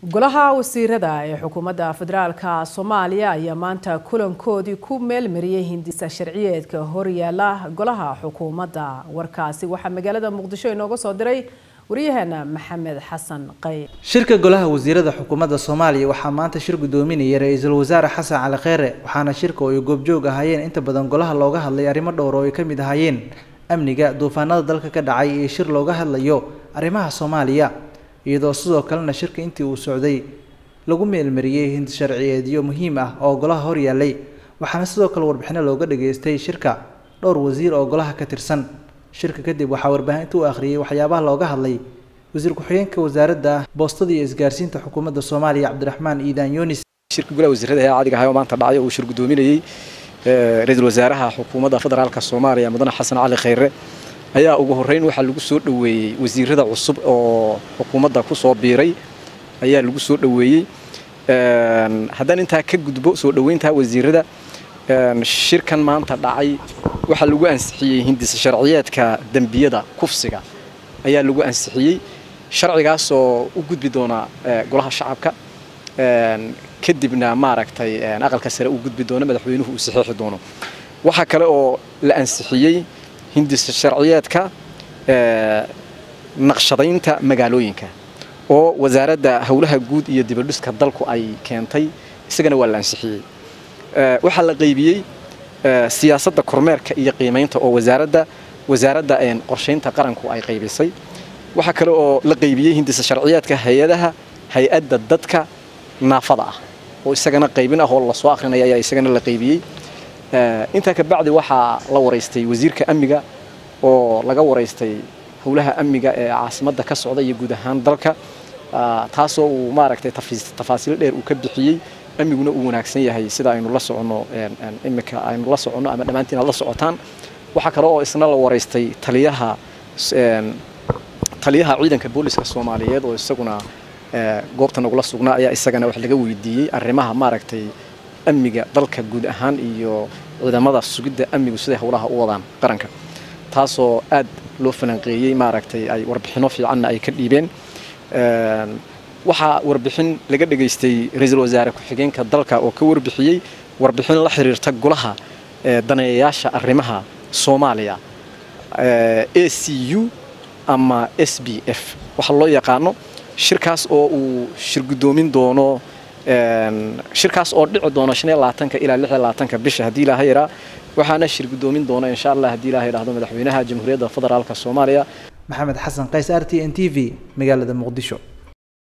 golaha wasiirada ee xukuumadda federaalka soomaaliya ayaa maanta kulankoodii ku meelmariyey hindisa sharciyeedka horyaala golaha xukuumadda warkaasi waxaa magaalada muqdisho inooga soo diray waryaheena maxamed xasan qay shirka golaha wasiirada xukuumadda soomaaliya waxaa maanta shir gudoominaya ra-iisul wasaare xasan cali kheyre waxaana shirka oo ay goobjoog ahaayeen inta badan golaha looga hadlay arrimo dhowr oo ay ka mid ahaayeen amniga duufaanada dalka ka dhacay iyo shir looga hadlayo arrimaha soomaaliya iyadoo sidoo kalena shirka intii uu socday lagu meelmariyey hindi sharciyeedyo muhiim ah oo golaha horyaalay waxaana sidoo kale warbixino looga dhageystay shirka dhowr wasiir oo golaha ka tirsan shirka kadib waxaa warbaahinta u akhriyey waxyaabaha looga hadlay wasiir ku-xigeenka wasaaradda boostada iyo isgaarsiinta xukuumadda soomaaliya cabdiraxmaan iidaan yunis shirka golaha wasiirada ee caadiga ahay oo maanta dhacay uu shir gudoominayey ra-iisul wasaaraha xukuumadda federaalka soomaaliya mudane xasan cali kheyre ayaa ugu horreyn waxaa lagu soo dhoweeyey wasiirada cusub oo xukuumadda ku soo biiray ayaa lagu soo dhoweeyey haddaan intaa ka gudbo soo dhoweynta wasiirada shirkan maanta dhacay waxaa lagu ansixiyey hindisa sharciyeedka dembiyada kufsiga ayaa lagu ansixiyey sharcigaasoo u gudbi doona golaha shacabka kadibna maaragtay aqalka sare u gudbi doono madaxweynuhu uu saxiixi doono waxaa kale oo la ansixiyey hindisa sharciyeedka naqshadaynta magaalooyinka oo wasaaradda howlaha guud iyo dibadhiska dalku ay keentay isagana waa la ansixiyey waxaa la qaybiyey siyaasadda kormeerka iyo qiimaynta oo wasaaradda wasaaradda qorshaynta qaranku ay qaybisay waxaa kale oo la qaybiyey hindisa sharciyeedka hay-adaha hay-adda dadka naafada ah oo isagana qaybin ah oo lasoo akrinaya ayaa isagana la qaybiyey intaa ka bacdi waxaa la waraystay wasiirka amniga oo laga waraystay howlaha amniga ee caasimadda ka socda iyo guud ahaan dalka taasoo uu maaragtay tafaasiil dheer uu ka bixiyey amniguna uu wanaagsan yahay sida aynu la soconno imika aynu la soconno ama dhammaantiin aad la socotaan waxaa kale oo isna la waraystay taliyaha taliyaha ciidanka booliska soomaaliyeed oo isaguna goobta nagula sugnaa ayaa isagana wax laga weydiiyey arrimaha maaragtay amniga dalka guud ahaan iyo ciidamada sugidda amnigu siday howlaha u wadaan qaranka taasoo aad loo falanqeeyey maaragtay ay warbixino fiicanna ay ka dhiibeen waxaa warbixin laga dhegaystay ra-iisul wasaare ku-xigeenka dalka oo ka warbixiyey warbixin la xiriirta golaha daneeyayaasha arrimaha soomaaliya a c u ama s b f waxa loo yaqaano shirkaas oo uu shir gudoomin doono shirkaas oo dhici doono shan iyo labaatanka ilaa lix iyo labaatanka bisha haddii ilaaha yaraa waxaana shir gudoomin doona insha allah haddii ilaha yidhahdo madaxweynaha jamhuuriyadda federaalka soomaaliya maxamed xasan qays r t n t v magaalada muqdisho